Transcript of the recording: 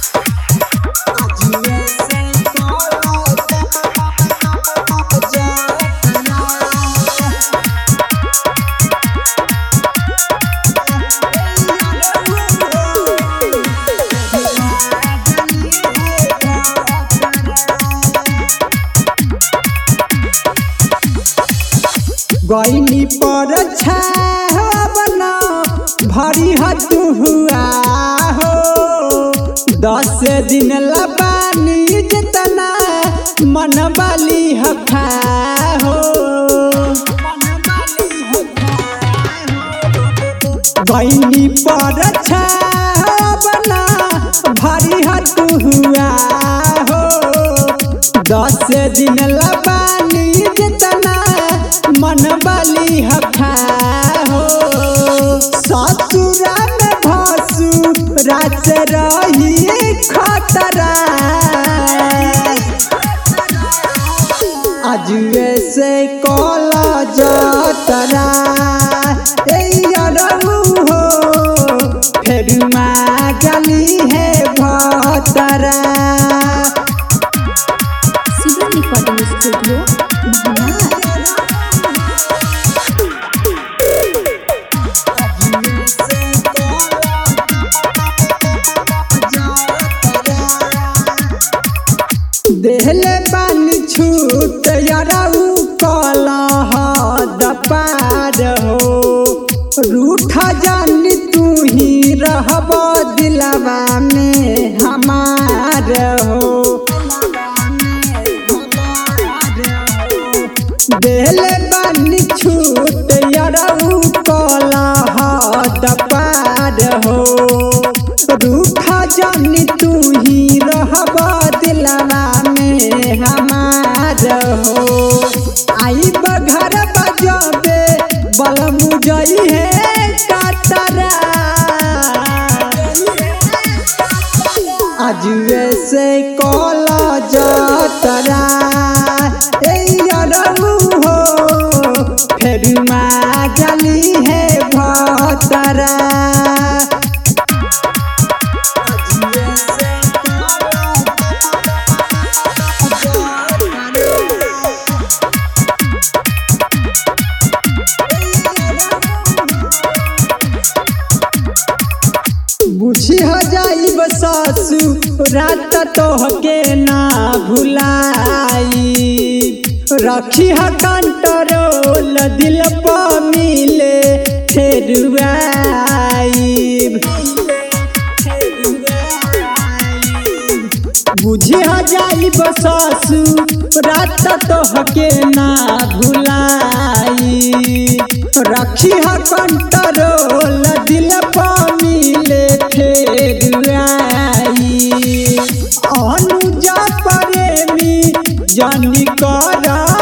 गईनी पर छावना भरी हतु हुआ हो दस दिन लबानी जितना मन बाली हफा हो गईनी पर छावना भरी हतु हुआ हो दस दिन लबानी जितना मन बाली हफा हो ससुरा में भसु रात रही खतरा अजुए से कल जतरा हो फेर गली है भतरा सुगम रिकॉर्डिंग स्टूडियो महानार देहले बानी छूट यारऊ कलह दपार हो रूठ जानी तू ही रहब दिलवा में हमार हो देहले बानी छूट यारऊ कलह दपार हो रूठ जानी तू ही रहब दिलवा में हमार हो आई बघर बजबे बल मुजई है कतरा अजुए से कल जतरा हो फेर गली है भतरा बुझी हो जाई सासु रात तोहके ना भुलाई रखी ह कंट्रोल दिल पर मिले बुझी हो जाई सासु रात तोहके ना भुलाई रखी ह कंट्रोल दिल पर मिले फेर आई अनुजा प्रेमी जानी करा